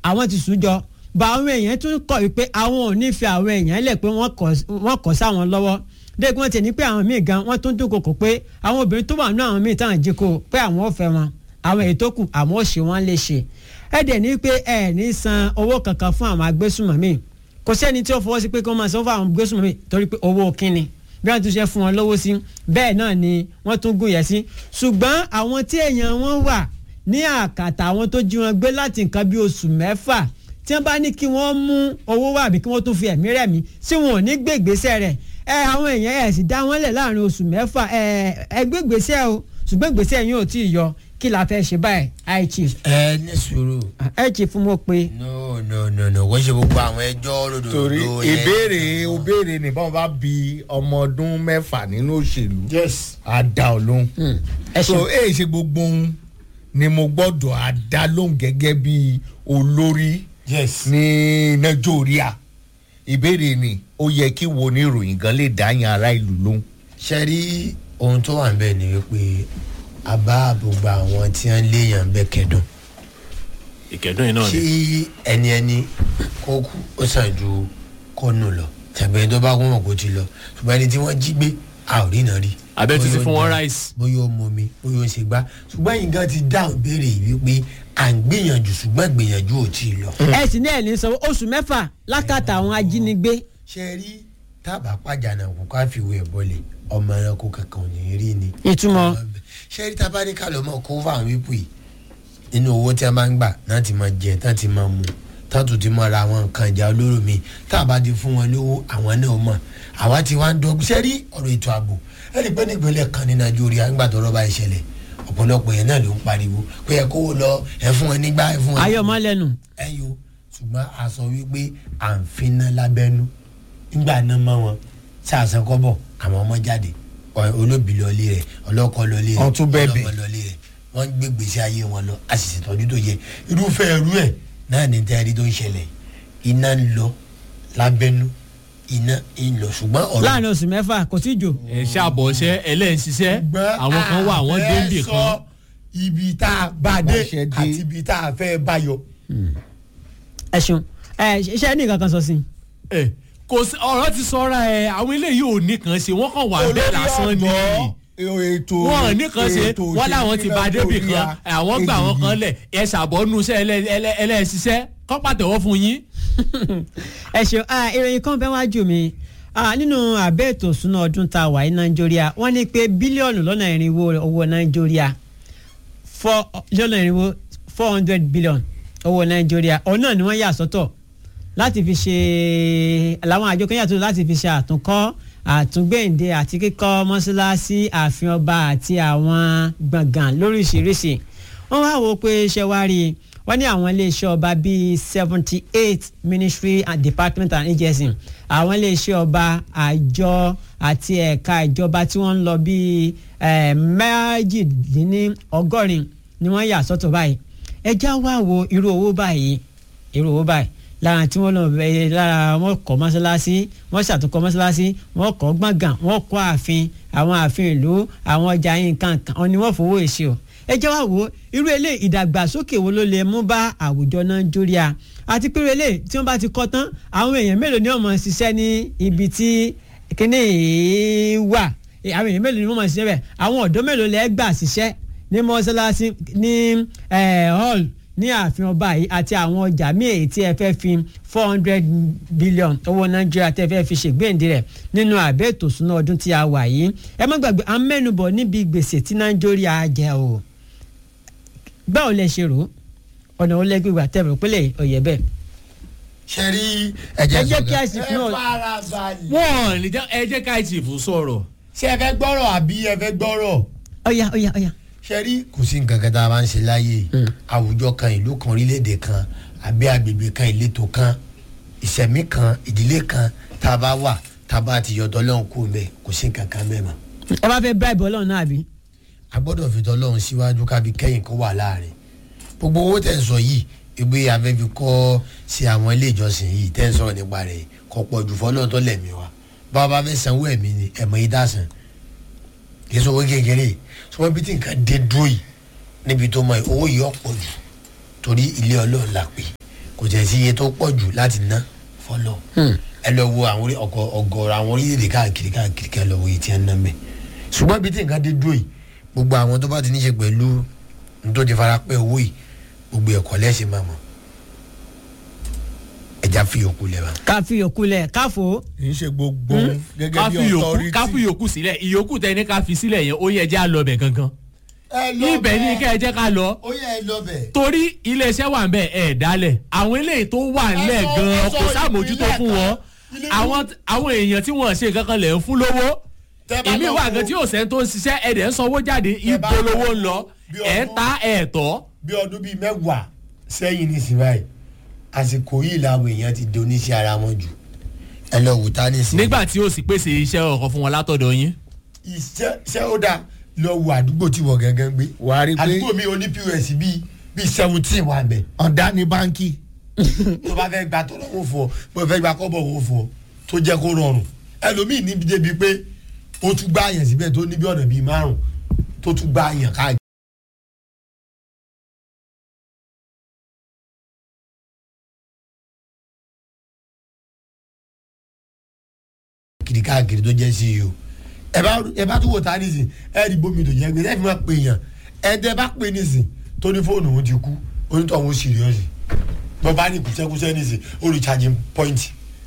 àwọn ti sùn jọ bá àwọn èèyàn tún kọ̀ wípé àwọn ò ní fi àwọn èèyàn lẹ̀ pé wọ́n kọ̀ sáwọn lọ́wọ́ dẹ́gbẹ́ wọn ti ní pé àwọn míì gan wọ́n tún dúnkokò pé àwọn obìnrin tó wà nínú àwọn míì táwọn jí kó pé àwọn ò fẹ́ wọn àwọn èyí tó kù àwọn ò ṣe wọ́n lè ṣe ẹ dẹ̀ ní pé ẹ ní san owó kankan fún àwọn agbésùnmọ̀mí kò sẹ́ni tí ó fọwọ́ sí pé kí wọ́n máa san fún àwọn agbésùnmọ̀mí torí pé owó kínni bí wọ́n tún ṣe fún wọn lówó sí bẹ́ẹ̀ náà ni wọ́n tún gùn yẹ̀ sí ṣùgbọ́n àwọn tí èèyàn wọn wà ní àkàtà àwọn tó jí wọn gbé láti nǹkan bí oṣù mẹ́fà tí wọ́n bá ní kí wọ́n mú owó wá àbí kí wọ́n tún fi ẹ̀mí rẹ̀ mí tí wọn ò ní gbé ìgbésẹ̀ rẹ̀ ẹ àwọn èèyàn ẹ̀ sì dá wọn lẹ̀ láàrin oṣù mẹ́fà ẹ ẹ gbé ìgbésẹ̀ o ṣùgbọ́n ìgbésẹ̀ yín ò tí ì yọ kí la fẹ́ ṣe báyìí high chief. ẹ ní sùúrù. high chief mo pe. no no no no wọ́n ṣe gbogbo àwọn ẹjọ́ lódò torí ìbéèrè òbéèrè ní báwọn bá bi ọmọ ọdún mẹ́fà nínú òṣèlú yes á dá ọ lóhùn. ẹ so ṣeun èyí ṣe gbogbo ohun ni mo gbọ́dọ̀ á dá lóhùn gẹ́gẹ́ bí olórí yes ní nàìjíríà ìbéèrè ni ó yẹ kí wo ní ìròyìn gan lè dá yan ará ìlú lóhùn. ṣe rí ohun tó wà níbẹ̀ ni wípé a bá gbogbo àwọn tí wọ́n léèyàn bẹ́ẹ̀ kẹ́dùn ìkẹ́dùn yìí náà kí ni ẹni ẹni kó kú ó sàn ju kó nù lọ tàbí ẹni tó bá wọ́n mọ̀ kó ti lọ ṣùgbọ́n ẹni tí wọ́n jí gbé a ò rí náà rí. abẹ́ tún ti Bóyá ó fún wọn jẹun, ráìsì. bóyá ó mọ mi bóyá ó ń ṣe gbá ṣùgbọ́n yìí gan ti dáhùn béèrè yìí wípé à ń gbìyànjú ṣùgbọ́n gbìyànjú ò tí ì lọ. ẹ sì ní ẹ̀ ní sanwó oṣù mẹ́fà lákàtà àwọn ajínigbé ṣe rí tábà pàjánà kó ká fìwé ẹ̀ bọ́lẹ̀ ọmọ ẹranko kankan ò ní rí ni. ìtumọ̀ ṣe rí tábà ní ká lọ mọ kó fáwọn wípé yìí nínú owó tí a máa ń gbà náà ti máa jẹ náà ti máa mu tátù ti máa ra àwọn nǹkan ìjà olóró mi tá a bá ti fún wọn lówó àwọn náà mọ̀ àwa ti wá ń dọ́gbọ́n ṣe rí ọ̀rọ̀ ètò ààbò ẹ rí i pé nípínlẹ̀ kan ní nàìjíríà nígbà tó rọ́bà ìṣẹ̀lẹ̀ ọ̀pọ̀lọpọ̀ yẹn náà ló ń pariwo pé ẹ kó lọ ẹ fún ẹ nígbà ẹ fún ẹ ayọ̀mọ́ lẹ́nu ẹ yo ṣùgbọ́n a sọ wípé à ń finá lábẹ́nú nígbà náà mọ́ wọn sàṣẹ kọ́bọ̀ àwọn ọmọ jáde ọ- olóbì lọlé rẹ̀ ọlọ́kọ lọlé rẹ̀ Wọ́n tún bẹ̀bẹ̀. ọlọ́mọ lọlé rẹ̀ wọ́n gbé gbèsè ayé wọn lọ a sì ṣètọ́jú tó yẹ irúfẹ́ ẹrú ẹ̀ náà ní tẹ́rí tó ń ṣẹlẹ̀ iná ń lọ lábẹ́nú iná ń lọ ṣùgbọ́n ọ̀rọ̀ láàrin oṣù mẹ́fà kò tí jò ẹ ṣàbọ̀ṣẹ́ ẹlẹ́ǹṣiṣẹ́ àwọn kan wà wọ́n dé níbì kan ibi tá a bá dé Bá ṣe dé. àti ibi tá a fẹ́ bá yọ. ẹ ṣeun ẹ iṣẹ́ ní nǹkan kan sọ sí i. ẹ kò sí ọ̀rọ̀ ti sọ́ra ẹ àwọn eléyìí ò ní kàn ṣe wọ́n kàn wà bẹ́ẹ̀ lásán ni ètò wọn ò ní kàn ṣe ètò wọ́n láwọn ti òṣèlú bá débì kan Nàìjíríà. àwọn gbà wọn kan lẹ̀ ẹ ṣàbọ̀nù iṣẹ́ ẹlẹ́- ẹlẹ́- ẹlẹ́ṣiṣẹ́ kọ́ pàtẹ́wọ́ fún yín. ẹ ṣeun ah, ìròyìn kan bẹ́ẹ̀ wájú mi Ah, nínú àbẹ́ ètò ìsúná ọdún tá a wà ní nàìjíríà wọ́n ní pé bílíọ̀nù lọ́nà irinwó owó nàìjíríà four lọ́nà irinwó four hundred billion owó nàìjíríà òun náà ni wọ́n yà sọ́tọ̀ láti fi ṣe làwọn àjọ kan yàtọ̀ láti fi ṣe àtúnkọ́ àtúngbẹ̀ǹde àti kíkọ́ mọ́ṣáláṣí ààfin ọba àti àwọn gbọ̀ngàn lóríṣiríṣi wọ́n wá wò ó pé ṣé wá rí i wọ́n ní àwọn iléeṣẹ́ ọba bíi seventy eight ministry and department and agency àwọn iléeṣẹ́ ọba àjọ àti ẹ̀ka ìjọba tí wọ́n ń lọ bíi eh, méjìdínlọ́gọ́rin ni wọ́n yà sọ́tọ̀ báyìí ẹjá wá wo irú owó báyìí irú owó báyìí lára tí wọ́n lọ bẹ lára wọ́n kọ́ mọ́ṣáláṣí wọ́n ṣàtúnkọ́ mọ́ṣáláṣí wọ́n kọ́ gbọ̀ngàn wọ́n kọ́ ààfin àwọn ààfin ìlú àwọn ọjà yín kankan wọn ni wọ́n fowó èsì o ẹ jẹ́ wá wo irú ilé ìdàgbàsókè wo ló lè mú bá àwùjọ nàìjíríà àti pé irú ilé tí wọ́n bá ti kọ́ tán àwọn èèyàn mélòó ni wọ́n máa ṣiṣẹ́ ní ibi tí kíní yìí wà àwọn èèyàn mélòó ni wọ́n máa ṣiṣẹ́ bẹ̀ àwọn ọ̀dọ́ mélòó lẹ́ gbà ṣiṣẹ́ ní mọ́ṣáláṣí ní eh, hall ní ààfin ọba yìí àti àwọn ọjà míì èyí tí ẹ fẹ́ fi four hundred billion owó nàìjíríà tẹ́ fẹ́ fi ṣègbéǹde rẹ̀ nínú àbẹ́ ètò ìṣúná ọdún tí a wà yìí ẹ má gbàgbé à ń mẹ́nubọ̀ níbi gbèsè tí nàìjíríà jẹ o báwo lẹ ṣe rò ó ọ̀nà olè gbígbà tẹ̀ rò pé lè ọ̀yẹ́ bẹ́ẹ̀. ṣe rí ẹ jẹ́ sọ̀gá. kí àìsàn ẹ náà- fara balẹ̀. wọ́n ní jẹ́- ẹ jẹ́ ká ìtìfù sọ̀rọ̀ ṣé ẹ fẹ́ gbọ́rọ̀ àbí ẹ fẹ́ gbọ́rọ̀. ọ̀yà ọ̀yà ọ̀yà. ṣe rí kò sí nǹkan kan tá a bá ń ṣe láyé àwùjọ kan ìlú kan orílẹ̀-èdè kan àbí agbègbè kan ìletò kan ìṣẹ̀mí kan ìdílé kan tá a bá wà tá a bá ti yọ̀dọ̀ lọ́hùn kú bẹ́ẹ̀ kò sí nǹkan kan bẹ́ẹ̀ mọ́. ẹ bá fẹ́ bribe ọlọ́run náà àbí. a gbọ́dọ̀ fi tọ́lọ́hún síwájú kábi kẹ́yìn kó wà láàrin gbogbo owó tẹ̀ ń sọ yìí ìgbé afẹ́fi kọ́ sí àwọn ilé ìjọsìn yìí tẹ̀ ń sọ̀rọ̀ nípa rẹ̀ kọ́ pọ̀ jù fọ́lọ́run tó lẹ̀mí wa bá a bá fẹ́ sanwó ẹ̀mí ni ẹ̀mọ́ yìí dásán kì í sọ owó kékeré sọmọ bí tí nǹkan dé dúró yìí níbi tó mọ yìí owó yìí ọ̀pọ̀ jù torí ilé ọlọ́run la pè kò tẹ̀ sí iye tó pọ̀ jù láti ná fọlọ́ ẹ lọ wo àwọn orí- ọkọ̀ ọgọ́rọ̀ àwọn orílẹ̀-èdè káàkiri káàkiri kẹ́ lọ wo èyí tí ẹ ń ná mẹ́ ṣùgbọ́n bí tí nǹkan dé dúró yìí gbogbo àwọn tó bá ti ní ṣe pẹ̀lú ní tó ti fara pẹ́ owó yìí gbogbo ẹ̀kọ́ lẹ́sìn máa mọ̀ ẹja fi yòókù lẹ̀ bá. ká fi yòókù lẹ̀ káfò kì í ṣe gbogbo gẹ́gẹ́ ká bí fi yòókù authority. ká fi yòókù sílẹ̀ ìyókù tẹ ní ká fi sílẹ̀ yẹn ó yẹ jẹ́ à lọ bẹ̀ gangan ẹ lọ ibẹ̀ ní kẹ́ ẹ jẹ́ ká lọ ó yẹ ẹ lọ bẹ̀. torí iléeṣẹ́ wà ń bẹ̀ ẹ̀ dálẹ̀ àwọn eléyìí tó wà ńlẹ̀ Ẹ sọ- gan-an ẹ sọ kò sàmójútó ìpínlẹ̀ fún wọn kan. Ilé- àwọn àwọn èèyàn tí wọ́n ṣe kankan lẹ̀ ń fún lówó Tẹ́ bá ìmí lọ wà wo- gan tí yóò sẹ́ni tó ń ṣiṣẹ́ ẹ̀dẹ̀ ń sanwó jáde bá ibo lọ lówó ń wo lọ bí ẹ̀ ọdún- ta ẹ̀ tọ́ bí ọdún bíi mẹ́wàá sẹ́yìn ní sinmi àsìkò yìí làwọn èèyàn ti di oníṣẹ́ ara wọn jù ẹ lọ wò tá ní sinmi. nígbà tí ó sì pèsè iṣẹ́ ọkọ̀ fún wọn látọ̀dọ̀ yín iṣẹ́ ṣé ó dáa lọ wo àdúgbò tí wọ́n gangan gbé. Wàá rí i pé- àdúgbò mi oní pọ́s bíi bíi seventeen wà bẹ̀. ọ̀dà ní báńkì tó bá fẹ́ gba tọ́lọ́ wò fún ọ bó fẹ́ gba kọ́bọ̀ wò fún ọ tó jẹ́ kó rọrùn ẹlòmíì níbi débi pé ó tún gbá àyàn síbẹ̀ tó níbi ọ̀nà bíi márùn tó tún gbá àyàn káàkiri. kiri káàkiri tó jẹ́ sí i o ẹ bá ẹ bá tún wò tá nísìn ẹ rí bómi tó jẹ́ gbé ẹ fi máa pè yàn ẹ tẹ bá pè nísìn tó ní fóònù òun ti kú onítọ̀ òun sírìọ́sì bọ́ bá ní kùsẹ́kùsẹ́ nísìn ó rí charging point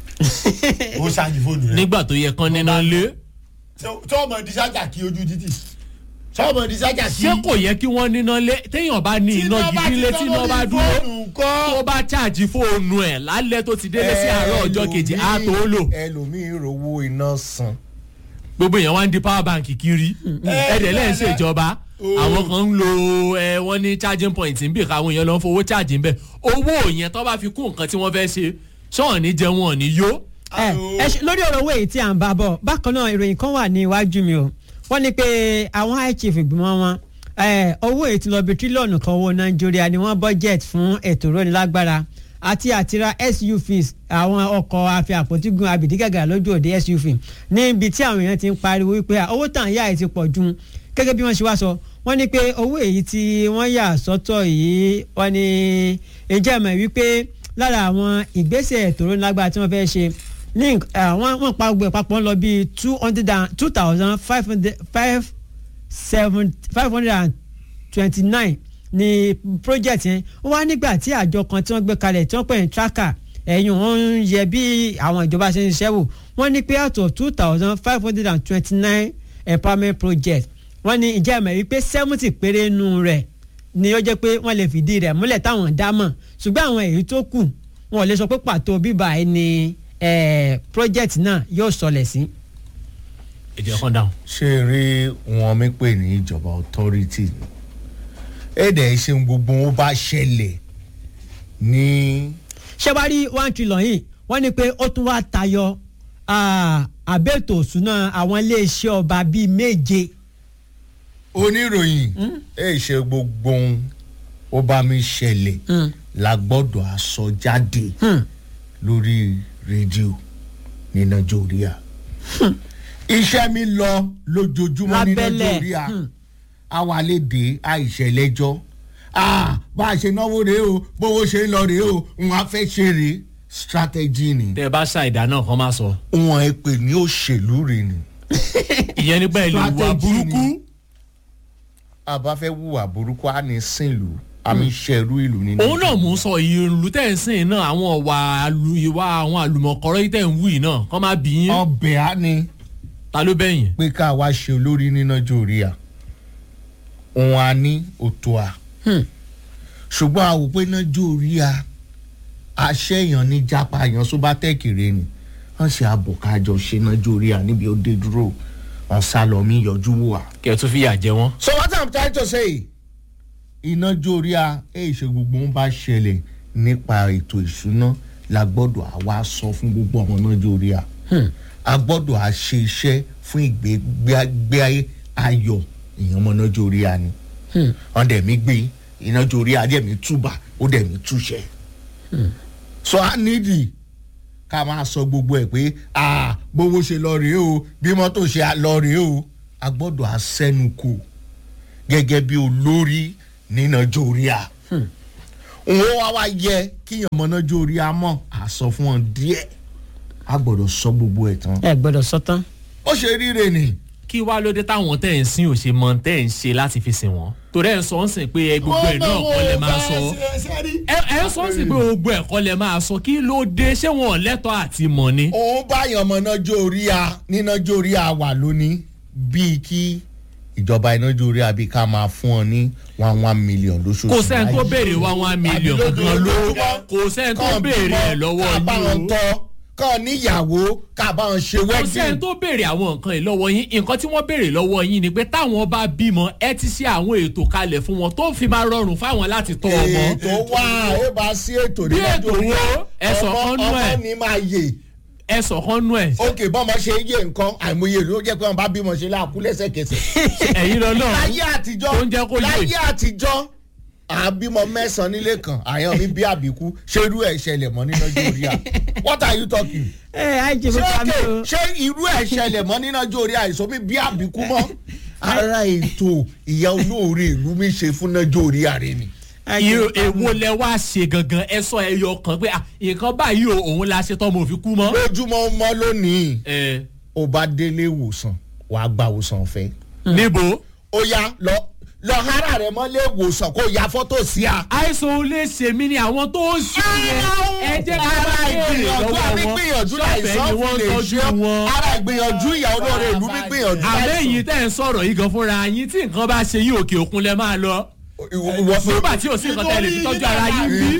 ó ṣáàjì fóònù rẹ nígbà tó yẹ kán níná lé tí ọmọ di sájà kí ojú títì tí ọmọ di sájà kí. ṣé kò yẹ kí wọ́n níná lé téèyàn bá ní iná gidi lé tí iná bá dúró tó bá ṣáàjì fóònù ẹ̀ lálẹ́ tó ti délé sí àárọ̀ ọjọ́ kejì á tó lò ẹlòmíì rówó iná san gbogbo èèyàn wá ń di power bank kiri ẹ̀ẹ́dẹ̀ lẹ́yìn ṣèjọba àwọn kan ń lo ẹ wọ́n ní charging point ń bì káwọn èèyàn lọ ń fowó charge ń bẹ̀ owó yẹn tó bá fi kún nǹkan tí wọ́n fẹ́ ṣe ṣọ́ọ̀ ní jẹun ọ̀ ní yó ẹ ẹ ṣe- lórí ọ̀rọ̀ owó èyí tí à ń bá bọ̀ bákan náà ìròyìn kan wà ní iwájú mi o wọ́n ní pé àwọn high chief ìgbìmọ̀ wọn ẹ, owó èyí tí lọ bí tírílíọ̀nù kan owó nàìjíríà ni wọ́n budget fún ètò ìrónilágbára àti àtira SUVs àwọn ọkọ̀ àfi àpótígun abìdígàgà lójú òde SUV níbi tí àwọn èèyàn ti ń pariwo wípé à, owó tàn yá ẹ̀ ti pọ̀ ju gẹ́gẹ́ bí wọ́n ṣe wá sọ wọ́n ní pé owó èyí tí wọ́n yà sọ́tọ̀ yìí wọ́n ní ìjẹ́ mọ̀ wípé lára àwọn ìgbésẹ̀ ètò ìrónilágbára tí wọ́n fẹ́ ṣe ní àwọn wọn pa gbogbo ẹ̀ papọ̀ ń lọ bíi two hundred and two thousand five hundred five seven five hundred and twenty nine ní project yẹn wọ́n wá nígbà tí àjọ kan tí wọ́n gbé kalẹ̀ tí wọ́n pè ní tracker ẹ̀yìn wọ́n ń yẹ bí àwọn ìjọba ṣe ń ṣiṣẹ́ wò wọ́n ní pé out of two thousand five hundred and twenty nine empowerment project wọ́n ní ìjẹ́ ìmọ̀ wípé seventy péré nù rẹ̀ ni ó jẹ́ pé wọ́n lè fìdí rẹ̀ múlẹ̀ táwọn dá mọ̀ ṣùgbọ́n àwọn èyí tó kù wọn ò lè sọ pé pàtó bíbá ẹ ni eh, project náà yóò sọlẹ̀ sí. èdè ọkàn dáhùn. ṣé rí wọn mi pè ní ìjọba authority ni èdè ìṣeun gbogbo wọn bá ṣẹlẹ̀ ní ṣé wàá rí one trillion yìí wọ́n ní pé ó tún wá tayọ ah, àbẹ̀tò òṣùná àwọn iléeṣẹ́ ọba bíi méje. oníròyìn èyí ṣe gbogbo ohun ó bá mi ṣẹlẹ̀ la gbọ́dọ̀ aṣọ jáde lórí rédíò ní nàìjíríà iṣẹ́ mi lọ lójoojúmọ́ ní Lábẹ́lẹ̀. nàìjíríà àwa lè dé àìṣẹ̀lẹ́jọ́ ah bá a ṣe náwó rèé o bówó ṣe ń lọ rèé o n á fẹ́ ṣe rèé strategy ni tẹ ẹ bá ṣàìdá náà kàn máa sọ. wọn ẹ pè ní òṣèlú rèé ni ìyẹn nígbà ìlú wa Strategy burúkú. ni. àbá fẹ́ wùwà burúkú á ní sìnlú àmì ṣẹ̀rú ìlú ní òun náà mò ń sọ ìlú tẹ̀ ń sìn náà àwọn ọ̀wà àlù ìwà àwọn àlùmọ̀kọ́rọ́ yìí tẹ̀ ń wù yìí náà kọ́ máa bì yín ọbẹ̀ á ní ta ló bẹ̀yìn. pé ká wá ṣe olórí ní nàìjíríà òun á ní òtò à ṣùgbọ́n a wò pé nàìjíríà aṣẹ́yàn ní jápa yàn sóbá tẹ̀kìrẹ́ ni wọ́n ṣe àbọ̀ kájọ ṣe nàìjíríà níbi ó dé dúró wọn sá lọ mí yọjú wò wá. kẹ́ ẹ tún fìyà jẹ wọ́n. so what i'm trying to say iná jóríà èyí ṣe gbogbo ń bá ṣẹlẹ̀ nípa ètò ìṣúná la gbọ́dọ̀ àwa sọ fún gbogbo ọmọ náà jóríà a gbọ́dọ̀ à ṣe iṣẹ́ fún ìgbé ayọ̀ èèyàn ọmọ náà jóríà ni wọ́n dẹ̀ mí gbé iná jóríà dẹ̀ mí túbà ó dẹ̀ mí túṣẹ́ so a nídìí ká máa sọ gbogbo ẹ̀ pé ah bówó ṣe lọ rèé o bí mọ́tò ṣe lọ rèé o a gbọ́dọ̀ àsẹ́nukò gẹ́gẹ́ bí olórí ní nàìjíríà òun wá wá yẹ kíyàn mọ̀nàjò orí amọ̀ àsọ fún wọn díẹ̀ a gbọ́dọ̀ sọ gbogbo ẹ̀ tán ẹ gbọ́dọ̀ sọ tán. ó ṣe ríre ni kí wá ló dé táwọn tẹ̀ ń sìn ò ṣe mọ tẹ̀ ń ṣe láti fi sìn wọ́n torí ẹ̀ ń sọ ń sìn pé ẹ gbogbo ẹ̀ náà kọ́ lẹ máa sọ ẹ ẹ ń sọ ń sìn pé gbogbo ẹ̀ kọ́ lẹ máa sọ kí ló dé ṣé wọn ò lẹ́tọ̀ọ́ àti mọ̀ ni. òun báyọ̀ mọ̀nàjò orí a nínájò orí a wà lónìí bíi kí ìjọba ìnájò orí a bíi ká máa fún ọ ní one one million lóṣooṣù kò sẹ́ni tó báyìí. béèrè wá one million Àbí kankan ló lójoojúmọ́. kò sẹ́ni tó Kàn béèrè bímọ, ẹ̀ lọ́wọ́ ká bá wọn yín o tọ́ kàn níyàwó ká bá wọn ṣe kò sẹ́ni wedding. tó béèrè àwọn nǹkan yìí lọ́wọ́ yín nǹkan tí wọ́n béèrè lọ́wọ́ yín ni pé táwọn bá bímọ ẹ ti ṣe àwọn ètò kalẹ̀ fún wọn tó fi máa rọrùn fáwọn láti tọ́ ọmọ. ètò wà ó bá sí ètò Bí nínájò ètò orí wo? Ẹ sọ ọmọ kán nú ẹ̀. ọmọ ni máa yè ẹ sọ̀kan nú ẹ̀ òkè bọ́mọ ṣe yé nǹkan àìmọye ló jẹ́ pé wọn bá bímọ ṣe láàkú lẹ́sẹ̀kẹsẹ̀. ẹ̀yin lọ náà láyé àtijọ́ tó ń jẹ́ kó yé. láyé àtijọ́ àbímọ mẹ́sàn-án nílé kan àyàn mi bí àbíkú ṣé irú ẹ̀ ṣẹlẹ̀ mọ́ nínú nàìjíríà what are you talking? ẹ á jẹ ṣé fún mi òkè o. ṣé irú ẹ̀ ṣẹlẹ̀ mọ́ nínú nàìjíríà àìsàn mi bí àbíkú mọ́ ara ètò ìyá olóore ìlú mi ṣe fún nàìjíríà rẹ ni. Á jẹ Irú fún mi. èwo lẹ wá ṣe gangan ẹ sọ ẹyọ kan pé ah, nǹkan báyìí o òun la ṣe tọ́mọ òfin kú mọ́. lójúmọ́ mọ́ lónìí ẹ ó bá délé ìwòsàn wàá gba ìwòsàn ọ̀fẹ́ níbo ó yá lọ lọ hara rẹ mọ́lé ìwòsàn kó ya fọ́tò sí a. àìsàn ò lè ṣe mí ni àwọn tó ń ṣe yẹn ẹ jẹ́ ká ara bá béèrè ìgbìyànjú lọ́wọ́ àbí wọn gbìyànjú ṣọ́ọ̀fẹ́ láìsàn ni fi wọ́n ń lè tọ́jú ṣe wọn. ara ìgbìyànjú ìyá olóore ìlú mi gbìyànjú àbẹ́yìn tẹ́ ń sọ̀rọ̀ yìí gan fúnra yín tí nǹkan bá ṣe yín òkè òkun lẹ máa lọ. nígbà tí ò sí nǹkan tẹ́lẹ̀ fi tọ́jú ara yín bí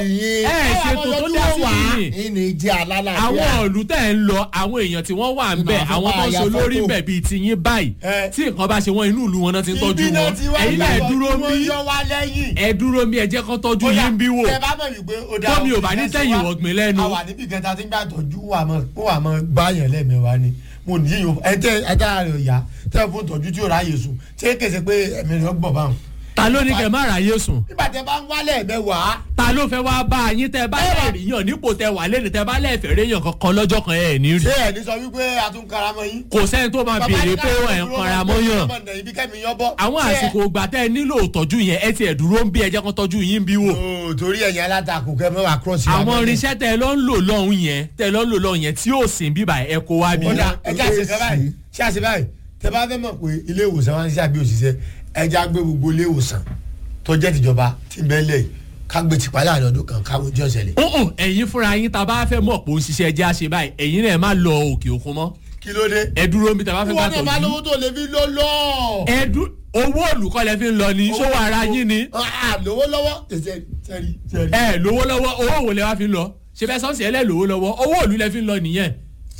ẹ ṣètò tó dá sí yìí ni ìní jẹ́ alálàáfíà. àwọn ìlú tẹ̀ ń lọ àwọn èèyàn tí wọ́n wà ń bẹ̀ Ìnáwó àwọn tó ń àyà ṣe olórí ń fọ́tò. bẹ̀ bíi tiyín báyìí Ẹ. tí nǹkan bá ṣe wọ́n inú ìlú wọn náà ti ń tọ́jú wọn ẹ̀yin náà ẹ dúró ń bí yọ wá lẹ́yìn. ẹ dúró ń bí ẹ jẹ́ kán tọ́jú Bóyá, yín bí wò tẹ bá mọ̀ wípé ó dá tómi ò bá ní òkè tẹ̀yìn wá. wọ̀gbìn lẹ́nu a wà níbi kẹta tí ń gbà tọ́jú wà mọ́ ó wà mọ́ báyàn lẹ́mẹ̀wá ni mo ní yíyan ẹ tẹ ẹ dára rẹ ọ̀yà tẹ fún tọ́jú tí ó ráyè sùn tí ó kèsè pé ẹ̀mí rẹ gbọ̀n báwọn. ta ló ní kẹ́ má ráyè sùn nígbà tẹ bá ń wálẹ̀ ẹ̀mẹ́wàá ta ló fẹ́ wá bá yín tẹ́ bá lẹ́ẹ̀rí yàn nípò tẹ́ wà lẹ́nu tẹ́ bá lẹ́ẹ̀fẹ̀ rí yàn kankan lọ́jọ́ kan ẹ̀ ní rí ṣé ẹ̀ ní sọ wípé a tún karamọ́ yín. kò sẹ́ni tó máa béèrè pé ẹ̀ ń kanra mọ́ yàn ibi kẹ́mi yán bọ́. àwọn Ṣé ẹ- àsìkò ìgbà tẹ́ ẹ nílò ìtọ́jú yẹn ẹ ti ẹ̀ dúró ń bí ẹ jẹ́ kán tọ́jú yín bí wò Ooo, torí ẹ̀yin alátakò kẹ́ mọ́ wà cross. àwọn irinṣẹ́ tẹ́ ẹ lọ ń lò lọ́hùn yẹn tẹ́ ẹ lọ ń lò lọ́hùn yẹn tí yóò sìn bíbà ẹ kó wá bí. kódà ẹjẹ àṣekẹ báyìí ṣé àṣe báyìí tẹ bá fẹ́ mọ̀ pé ilé ìwòsàn wa ń ṣe àbí òṣìṣẹ́ ẹja gbé gbogbo ilé ìwòsàn tó jẹ́ tìjọba tí ń bẹ́ẹ̀ lẹ̀ ká gbé tìpá láàrin ọdún kan káwọn ojú ọ̀sẹ̀ lẹ̀. ọ̀hún ẹ̀yin fúnra yín tá a bá fẹ́ mọ̀ pé ó ń ṣiṣẹ́ ẹjẹ́ àṣẹ báyìí ẹ̀yin náà ẹ má lọ òkè òkun mọ́ kí ló dé. ẹ dúró níbi tá a bá fẹ́ gbà ìwọ náà máa tọ́jú lówó tó lè fi ló lọ. ẹ dú owó olùkọ́ lẹ fi ń lọ ní ṣówó ara yín ni Ah, lówó lọ́wọ́ tẹ̀sẹ̀ tẹ̀rí tẹ̀rí. ẹ lówó lọ́wọ́ owó wo lẹ wá fi ń lọ ṣe fẹ́ sọ́ọ̀sì ẹ lẹ́ lówó lọ́wọ́ owó òlù lẹ fi ń lọ nìyẹn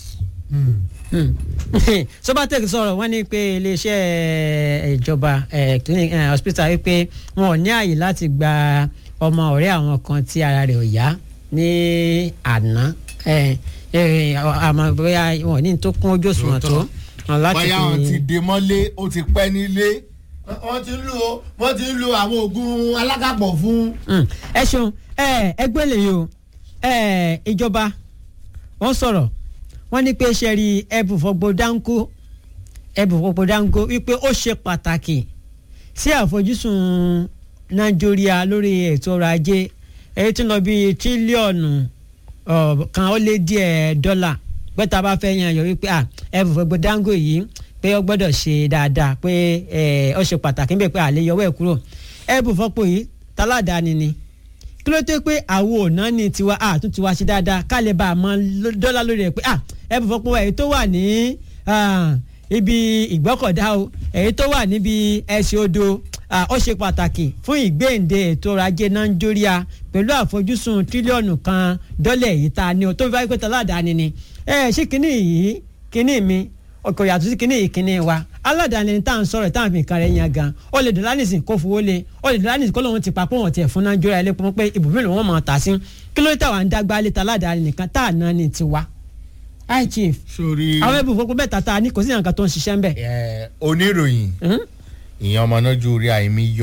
sobatec sọ̀rọ̀ wọ́n ní pé iléeṣẹ́ ìjọba eh, clinic eh, hospital wípé wọn ò ní àyè láti gba ọmọ ọ̀rẹ́ àwọn kan tí ara rẹ̀ ò yá ní àná eh, eh, àmọ́ bóyá wọn ò ní tó kún ojú òṣùwọ̀n tó wọn láti bóyá wọn ti fi dé mọ́lé ó ti pẹ́ nílé. wọ́n ti ń lo wọ́n ti ń lo àwọn oògùn alákàpọ̀ fún. Mm. ẹ ṣeun ẹ ẹgbẹ́ lè yìí o ẹ ìjọba wọ́n sọ̀rọ̀ wọ́n ní pé ṣe rí ẹbùn fọgbó dáńkó ẹbùn fọgbó dáńkó wípé ó ṣe pàtàkì sí àfojúsùn nàìjíríà lórí ètò ọrọ̀ ajé èyí tí ń lọ bí tírílíọ̀nù ọ̀, kan ó lé díẹ̀ dọ́là pé tá a bá fẹ́ yan yọ wípé à ẹbùn fọgbó dáńkó yìí pé ó gbọ́dọ̀ ṣe dáadáa pé ẹ, ó ṣe pàtàkì níbẹ̀ pé àlè yọwọ́ ẹ̀ kúrò ẹbùn fọpọ̀ yìí taládàáni ni kí ló dé pé àwo ọ̀nà ni tiwa àtún tiwa ṣe dáadáa ká lè bá a mọ ló- dọ́là lórí ẹ̀ pé à ẹbùn fọpọ̀ èyí tó wà ní ah, ibi ìgbọ́kọ̀dá o èyí tó wà níbi ẹsẹ̀ odò ah, ó ṣe pàtàkì fún ìgbéǹde ètò ọrọ̀ ajé nàìjíríà pẹ̀lú àfojúsùn tírílíọ̀nù kan dọ́là èyí tá a ní o tó fi wáyé pé taládàáni ni ẹ ṣé kínní yìí kínní mi ọkọ̀ yàtọ̀ sí kínní ìkínní wa aládàáni ni tá à ń sọ̀rọ̀ tá à ń fi nǹkan rẹ̀ yan gan ó lè dọ̀lá nìsín kó fowó lé ó lè dọ̀lá nìsín kó lóun ti pa pé wọ́n tiẹ̀ fún nàìjíríà ilé pọ́n pé ibùdó lòun máa tà sí kí ló dé táwa ń dágbá lé ta aládàáni nìkan tá à ná ní tiwa. hi chief sórí àwọn ẹbùn fọpọ bẹ́ẹ̀ tata ní kò sí nǹkan tó ń ṣiṣẹ́ ń bẹ̀. ẹ, oníròyìn Hmm? ìyẹn ọmọ náà ju orí àìmí yọ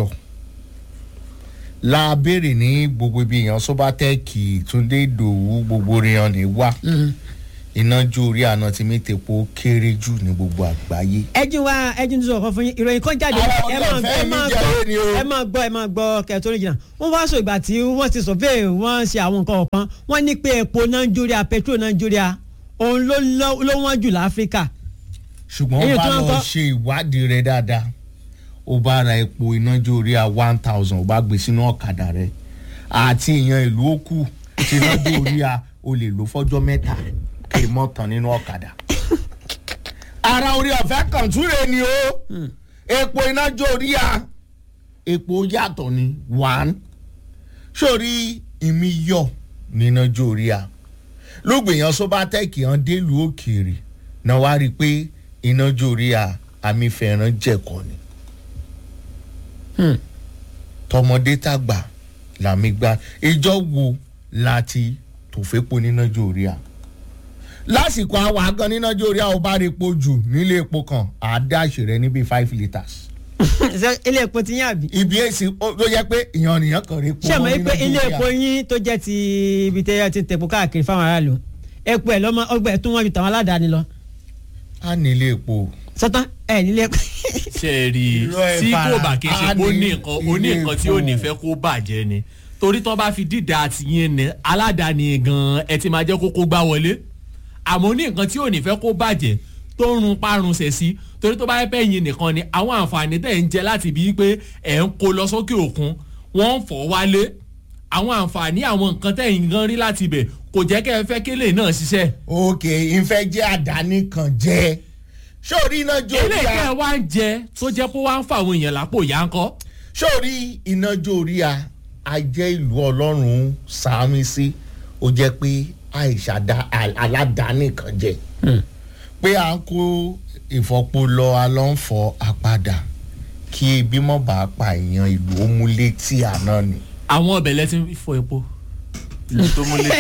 la béèrè ní gbogbo ibi èèyàn sọbatẹ́ẹ̀kì túndé ìdòwú gbogbo èèyàn lè wá ìnájú orí àná tí mi tepo kéré jù ní gbogbo àgbáyé. ẹjú wa ẹjú tó sọ̀rọ̀ fún yín ìròyìn kan jáde Ara ẹ ọ̀dọ̀ máa fẹ́ ẹ mi máa jẹ́ gbọ́ ni o. ẹ máa gbọ́ ẹ máa gbọ́ kẹtọ́rì jìnnà wọ́n wá sọ ìgbà tí wọ́n ti survey wọ́n ṣe àwọn nǹkan ọ̀kan wọ́n ní pé epo nàìjíríà petrol nàìjíríà òun ló lọ- ló wọ́n jù láfíríkà ṣùgbọ́n Èyí ó bá tó ń lọ kọ́- ṣe ìwádìí rẹ dáadáa ó bá ra epo ìnájú orí a one thousand ó bá gbé sínú ọ̀kadà rẹ àti ìyan ìlú òkú tí ìnájú orí a o lè lò fọ́jọ́ mẹ́ta kí n mọ́ tán nínú ọ̀kadà. ara orí ọ̀fẹ́ kan túre ni o epo ìnájú orí a epo yàtọ̀ ni one sórí ìmí yọ nínájú orí a lóògbèyàn sobatec hàn délùú òkèèrè náà wá rí i pé iná jórí a àmì fẹ̀ràn jẹ̀kọ́ ni. tọmọdé tàgbà làmì gba ìjọ wo láti tòfépo níná jórí a. lásìkò àwọn àgàn níná jórí a ò bá rí epo jù nílé epo kan àádáṣe rẹ níbi five litres. Ṣé ilé epo ti yín àbí. ibi èsì ó- ló yẹ pé ìyàn nìyàn kan rí epo ṣé àmọ́ mọ́ pé níná ilé jórí a. epo yín tó jẹ́ ti ibi tẹ́ ẹ ti tẹ̀pọ̀ káàkiri fáwọn aráàlú epo ẹ̀ lọ́mọ ọgbà ẹ̀ tún wọ́n ju tàwọn aládàáni lọ a nílé epo. sọ́tán ẹ̀ nílé epo. ṣe é rí i Irọ́ ẹ̀ tí kò fara. bá kí n ṣe A pé ó ní ní nǹkan ó ní ilé nǹkan tí ò ní epo. fẹ́ kó bàjẹ́ ni torí tó bá fi dídá àti yín ni aládàáni gan ẹ ti máa jẹ́ kókó gbá wọlé àmọ́ ó ní nǹkan tí ò ní fẹ́ kó bàjẹ́ tó ń run parun ṣẹ̀ sí torí tó bá yẹ pé yín nìkan ni àwọn àǹfààní tẹ̀ ń jẹ láti bíi pé ẹ̀ ń kó lọ sókè òkun wọ́n ń fọ́ wálé àwọn àǹfààní àwọn nǹkan tẹ̀ ń gan rí láti ibẹ̀ kò jẹ́ kẹ́ ẹ fẹ́ kélé náà ṣiṣẹ́ òkè ìfẹ́ jẹ́ àdáni kan jẹ́ sórí iná jórí eléyìí a tẹ́ ẹ wá ń jẹ tó jẹ́ pé wá ń fa àwọn èèyàn lápò yá ń kọ́ sórí iná jórí a a jẹ́ ìlú ọlọ́run sàmì sí ó jẹ́ pé àìsàdá aládàáni kan jẹ́ pé à ń kó ìfọpo lọ alọ́nfọ̀ àpadà kí ebi mọ̀ bá pa èèyàn ìlú ó mú létí àná ni. àwọn ọbẹ̀ lẹ́tí ń fọ epo tó múlẹ̀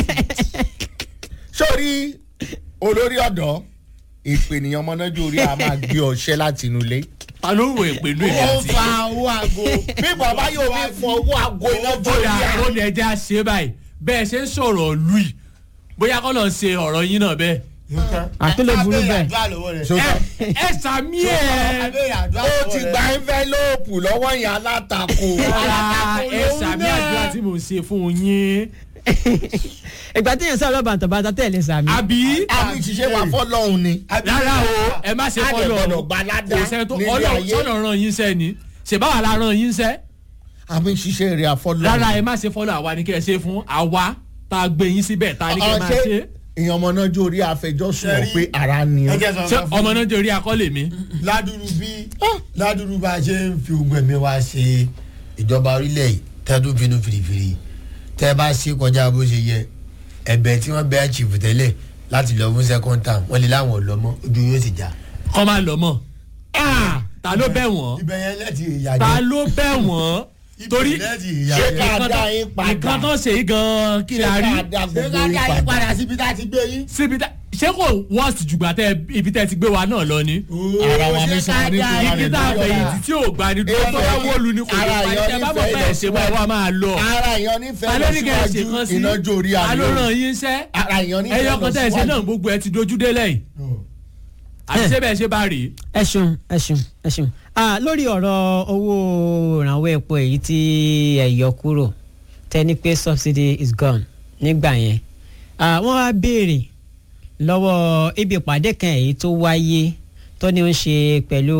sórí olórí ọ̀dọ́ ìpènìyàn ọmọnájú orí a máa gbé ọṣẹ láti inú ilé. ta ló ń ro èpè inú èmi ó àti fa owó aago bí bàbá yóò fi fọ owó aago iná ó jórí dà a. ó lè jẹ́ àṣẹ báyìí bẹ́ẹ̀ ṣe ń sọ̀rọ̀ lùi bóyá kọ́ lọ ṣe ọ̀rọ̀ yín náà bẹ́ẹ̀. àti ló burú bẹ́ẹ̀. Ṣùgbọ́n ẹ sàmí ẹ̀ ó ti gba ẹ́ńfẹ́lóòpù lọ́wọ́ yẹn alátakò. ẹ sàmí àdúrà tí mò ń ṣe fún yín. ìgbà tí yẹn sọ̀rọ̀ bàtà bàtà tẹ̀lé sàmì. àbí àmì ìṣiṣẹ́ wa fọ́lọ́hún ni. rárá o ẹ má ṣe A lè fọlọ́ gbọ́dọ̀ gba ládá kò sẹ́ni tó nílé ọlọ́run ayé. sọ̀nà ràn yín sẹ́ ni ṣèbáwá la ràn yín sẹ́ àmì ìṣiṣẹ́ rẹ̀ àfọ́lọ́hún. rárá ẹ má ṣe fọlọ́ àwa ni kẹ́ ẹ ṣe fún àwa tá a gbé yín síbẹ̀ tá a ní kẹ́ ẹ máa ṣe. ọ̀ṣẹ́ èèyàn ọmọ náà jórí àfẹjọ́sùn ọ̀ pé ara ni ọ́. ṣé ọmọ náà jẹ́ orí akọ́lé mi. ládùrú bí ládùrú bá a ṣe ń fi ogun ẹ̀mí wa ṣe ìjọba orílẹ̀ yìí tẹ́tù finú fìrìfìrì tẹ́ ẹ bá ṣe kọjá bó ṣe yẹ ẹ̀bẹ̀ tí wọ́n bẹ́ẹ̀ chief tẹ́lẹ̀ láti lọ fún second term wọ́n lè láwọn ọ̀lọ́mọ ojú yóò sì já. kọ́ máa lọ mọ̀ ta ló bẹ̀ wọ́n ibẹ̀ yẹn lẹ́tì ìyá ta jẹ́ ló bẹ̀ wọ́n torí ibẹ̀ lẹ́tì ìyá ṣé jẹ́. ká dá yín padà nǹkan tó ṣe yí gan kí la rí ṣé ká dá ṣé gbogbo ká yín dá yín padà. padà síbi tá a ti gbé yín. síbi tá ṣé kò worst jùgbà tẹ ibi tẹ ti gbé wa náà lọ ni. Ara wa Ṣé ní ká sọ̀rọ̀ ní dá ìlú yín ibi tá a fẹ̀yìntì tí ò gbà ní dúró tó bá wọ́ọ̀lù ni kò ní Ara pa ìyọ́ ẹ bá mọ̀ nífẹ̀ẹ́ bẹ́ẹ̀ ṣe bá ẹ wá máa lọ. ara èèyàn nífẹ̀ẹ́ lọ alóníkẹ́ ẹ̀ ṣe kan síwájú sí iná jórí alóràn àlọ́. yín sẹ́ ara èèyàn nífẹ̀ẹ́ ẹyọ lọ kan tẹ̀ ṣe náà síwájú. gbogbo ẹ ti dojú dé lẹ́yìn àti ṣé bẹ́ẹ̀ ṣe bá rí i. ẹ ṣeun ẹ ṣeun ẹ ṣeun ah lórí ọ̀rọ̀ owó ìrànwọ́ epo èyí tí ẹ yọ kúrò tẹ́ni pé subsidy is gone nígbà yẹn ah wọ́n wá béèrè lọ́wọ́ ibi ìpàdé kan èyí tó wáyé tó ní ó ń ṣe pẹ̀lú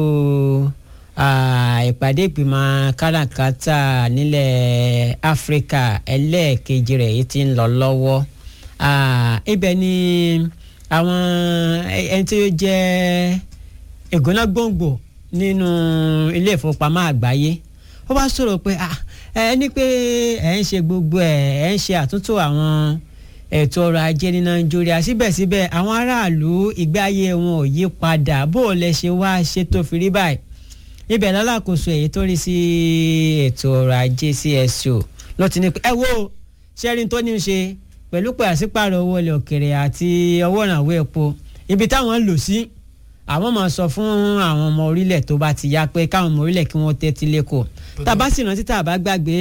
ah, ìpàdé ìgbìmọ̀ káràkátà nílẹ̀ áfíríkà ẹlẹ́ẹ̀kejì rẹ̀ èyí tí ń lọ lọ́wọ́ ah, ibẹ̀ ni àwọn ẹni tí ó jẹ́ ìgbóná gbòǹgbò nínú ilé ìfowópamọ́ àgbáyé ó bá sọ̀rọ̀ pé ah, ẹ ní pé ẹ ń ṣe gbogbo ẹ ẹ ń ṣe àtúntò àwọn ètò ọrọ̀ ajé ní nàìjíríà síbẹ̀síbẹ̀ àwọn aráàlú ìgbé ayé wọn ò yí padà bó o lẹ ṣe wá ṣe tó fi rí báyìí ibẹ̀ lálákòóso èyí tó rí sí ètò ọrọ̀ ajé CSO ló ti ní pé ẹ wo ṣẹ́rin tó ní í ṣe pẹ̀lú pàṣípàrọ̀ owó ilẹ̀ òkèrè àti owó ìrànwọ́ epo ibi táwọn ń lò sí àwọn máa sọ fún àwọn ọmọ orílẹ̀ tó bá ti yá pé káwọn ọmọ orílẹ̀ kí wọ́n tẹ́tí lẹ́kọ̀ọ́ tàbá sì rántí tàbá gbàgbé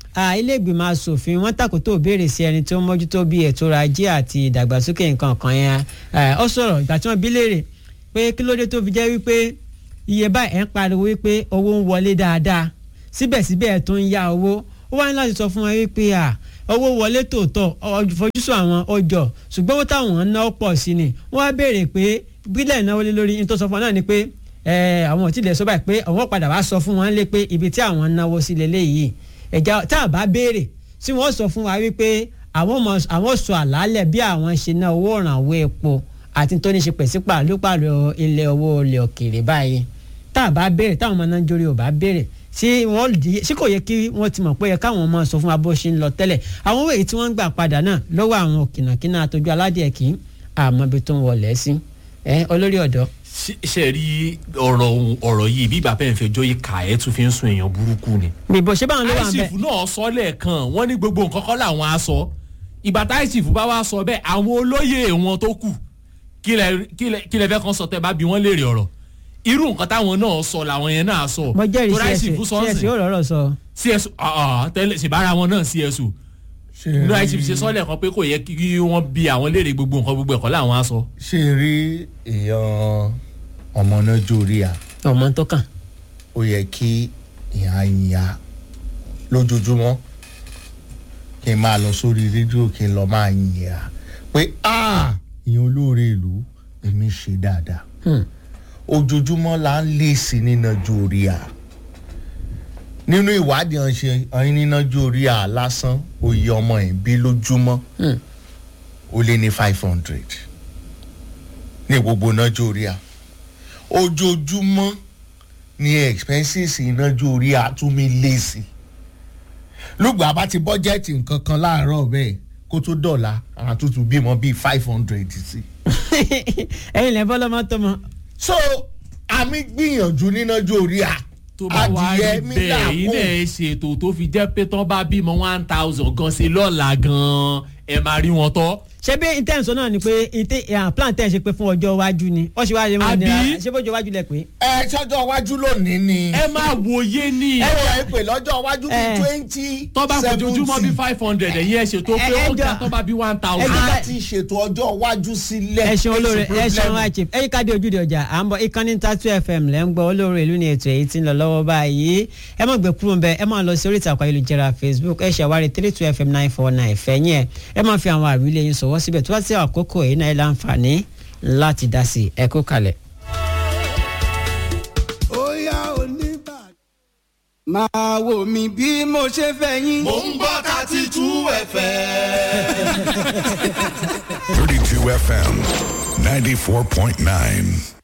ah, ilé ìgbìmọ̀ asòfin wọ́n tàkótó béèrè sí ẹni tó ń mójútó bí ètò ọrọ̀ ajé àti ìdàgbàsókè nǹkan kan yẹn Eh, ó sọ̀rọ̀ ìgbà tí wọ́n bí léèrè pé kí ló dé tó fi jẹ́ wípé iye báyìí ẹ̀ ń pariwo wípé owó ń wọlé dáadáa síbẹ̀síbẹ̀ ẹ̀ tó ń yá owó ó wá ní láti sọ fún wọn wípé à owó wọlé tòótọ́ ọ- fojúsùn àwọn ọjọ́ ṣùgbọ́n owó táwọn ń ná pọ̀ sí ni wọ́n á béèrè pé bílẹ̀ náwó lé lórí ní tó sọ fún wọn náà ni pé ẹ àwọn ò tí lè sọ báyìí pé àwọn padà wá sọ fún wọn lé pé ibi tí àwọn ń náwó sí leléyìí ẹ̀já tá a bá béèrè tí wọ́n sọ fún wa wípé àwọn mọ àwọn sọ àlàálẹ̀ bí àwọn ṣe ná owó ìrànwọ́ epo àti tó ní ṣe pẹ̀sípàlópàlọ́ ilẹ̀ owó ilẹ̀ òkèèrè báyìí tá a bá béèrè táwọn ọmọ náà ń jórí ò bá béèrè sí wọn di sí kò yẹ kí wọn ti mọ̀ pé yẹ káwọn ọmọ sọ fún wa bó ṣe ń lọ tẹ́lẹ̀ àwọn owó èyí tí wọ́n ń gbà padà náà lọ́wọ́ àwọn òkìnàkínà àtọ́jú aládìẹ kì í àmọ́ ibi tó ń wọlé sí ẹ olórí ọ̀dọ́ ṣe ṣe rí ọ̀rọ̀ ohun- ọ̀rọ̀ yìí bí bàbá ẹ̀ ń fẹjọ́ yìí kà ẹ́ tún fi ń sun èèyàn burúkú ni. bìbò ṣé báwọn ló wà ń bẹ àìsìfù náà sọ lẹ́ẹ̀kan wọ́n ní gbogbo nǹkan kọ́ làwọn á sọ ìgbà tá àìsìfù bá wá sọ bẹ́ẹ̀ àwọn olóyè wọn tó kù kí lẹ kí lẹ kí lẹ fẹ́ kàn sọ tẹ́ bá bí wọ́n léèrè ọ̀rọ̀ irú nǹkan táwọn náà sọ làwọn yẹn náà sọ mo jẹ́rìí Torí àìsìfù csu sọ́ọ̀sì csu ó rọ̀rọ̀ sọ csu ah, ah, tẹ́lẹ̀ ṣèbára wọn náà csu inú àìsìfù ṣe sọ́ọ̀lẹ̀ kan pé kò yẹ kí wọ́n bí àwọn léèrè gbogbo nǹkan gbogbo ẹ̀kọ́ làwọn á sọ. ṣe rí èèyàn ọmọ náà jórí à ọmọ tó kàn ó yẹ kí ìyá ìyá lójoojúmọ́ kí n máa lọ sórí rédíò kí n lọ máa yìn à pé "Ah, ìyẹn olóore ìlú èmi ṣe dáadáa Hmm. ojoojúmọ́ la ń lé sí nínájú orí à nínú ìwádìí ọ̀hún ọ̀hún nínájú orí à lásán oyè ọmọ ẹ̀ bí lójúmọ́ Hmm. ó lé ní five hundred ní gbogbo nájú orí à ojoojúmọ́ ni expenses ìnájú orí à tún mi lé sí lùgbà bá ti bọ́jẹ́tì nǹkan kan láàárọ̀ bẹ́ẹ̀ kó tó dọ̀la àtúntò bímọ bíi five hundred sí. ẹ̀yin lẹ bọlọmọ tó mọ so àmì gbìyànjú nínájú orí à tó bá wá rí mi bẹ́ẹ̀ làákùn. ilé ṣètò tó fi jẹ́ pé tán bá bímọ one thousand gan sí lọ́la gan ẹ máa rí wọn tọ́. ṣé bí intention náà ni pé inte- eh, plan tẹ̀ ṣe pé fún ọjọ́ iwájú ni ó ṣe wá lè máa Àbí? nira ṣé bójú iwájú lẹ pé. ẹ sọ́jọ́ iwájú lónìí ni. ẹ máa wòye ní ẹ wọ ẹ pè lọ́jọ́ iwájú bíi Eh. twenty tọ́ bá fojoojúmọ́ bí five hundred ẹ̀yin ẹ̀ ṣètò pé ẹ- ẹ ó ga jọ- tọ́ bá bí one ẹ thousand. jọ- a ti ṣètò ọjọ́ iwájú sílẹ̀. ẹ ṣeun olóore It's a ẹ ṣeun problem. àìchip ẹyí káde ojúde ọjà à ń bọ ìkànnì tatu fm lẹ́ ń gbọ́ olóore ìlú ni ètò èyí tí ń lọ lọ́wọ́ báyìí ẹ má gbé kúrò ń bẹ ẹ má lọ sí orí ìtàkùn ayélujára facebook ẹ ṣàwárí three two fm nine four nine fẹ̀yìn ẹ ẹ má fi àwọn àwílé yín sọ̀wọ́ síbẹ̀ tó bá ti àkókò èyí náà ẹ láǹfààní láti dá sí ẹ kó kalẹ̀. Óyá oníbàdàn. máa wò mí bí mo ṣe fẹ́ yín. mò ń gbọ́ thirty two fm. 32 FM 94.9.